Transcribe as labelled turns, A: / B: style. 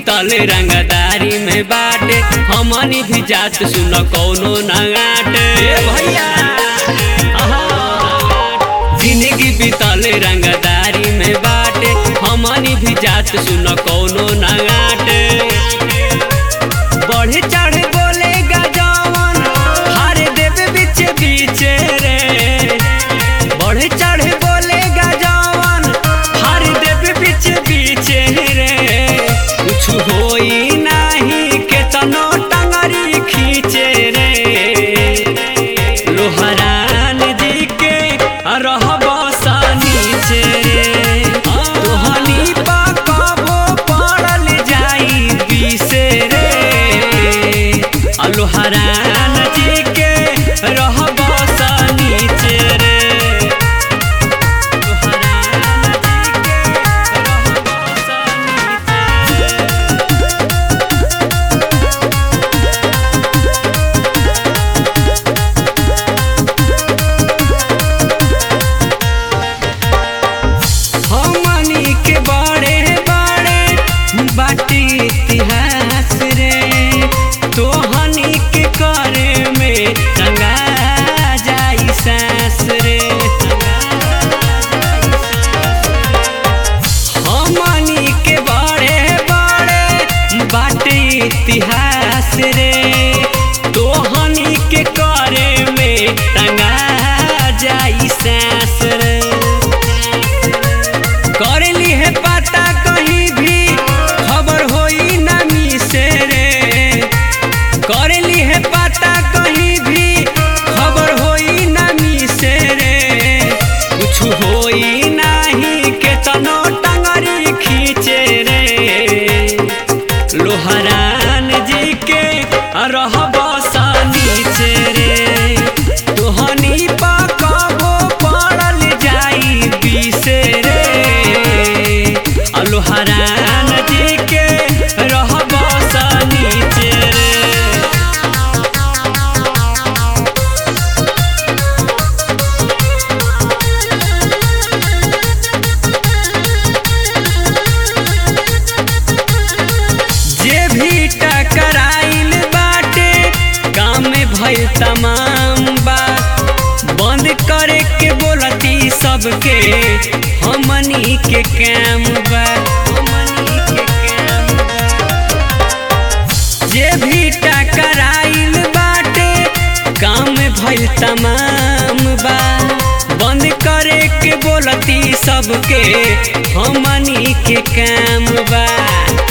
A: बीतल रंगदारी में बाटे हमनी भी जात सुन कौनो नगाटे
B: भैया
A: जिंदगी बीतल रंगदारी में बाटे हमनी भी जात सुन कौनो नगाटे बढ़े चढ़े बोलेगा जवन हारे देवे बीचे बीचे रे बढ़े चढ़े बोलेगा जवन हारे देवे बीचे बीचे रे कुछ होई नाही केतनो टंगरी खींचे रे लोहरान जी के रहब सा नीचे रे तोहनी पा कबो पड़ल जाई बिसे रे आ लोहरान जी के रहब सा नीचे रे लोहरान जी के रहब सा नीचे रे। हमनी के बड़े बड़े बाटी इतिहास रे तोहनी के करे में टंगा जाई सांस रे हमनी के बड़े बड़े बाटी इतिहास रे तोहनी के करे में टंगा जाई सांस रे करेली है पता कहीं भी खबर होई नमी से रे करेली है पता कहीं भी खबर होई नमी से रे कुछ होई नाही के तनो टंगरी खींचे रे लोहरान जी के रहब सा नीचे रे तोहनी पा कबो पड़ल जाई बिसे रे आ लोहरान जी के रहब सा नीचे रे जे भी टकराइल बाटे काम में भइल तमाम बात बंद करे के बोलती सबके हमनी के काम बा हमनी के काम बा जे भी टकराइल बाटे काम में भइल तमाम बा बंद करे के बोलती सबके हमनी के काम बा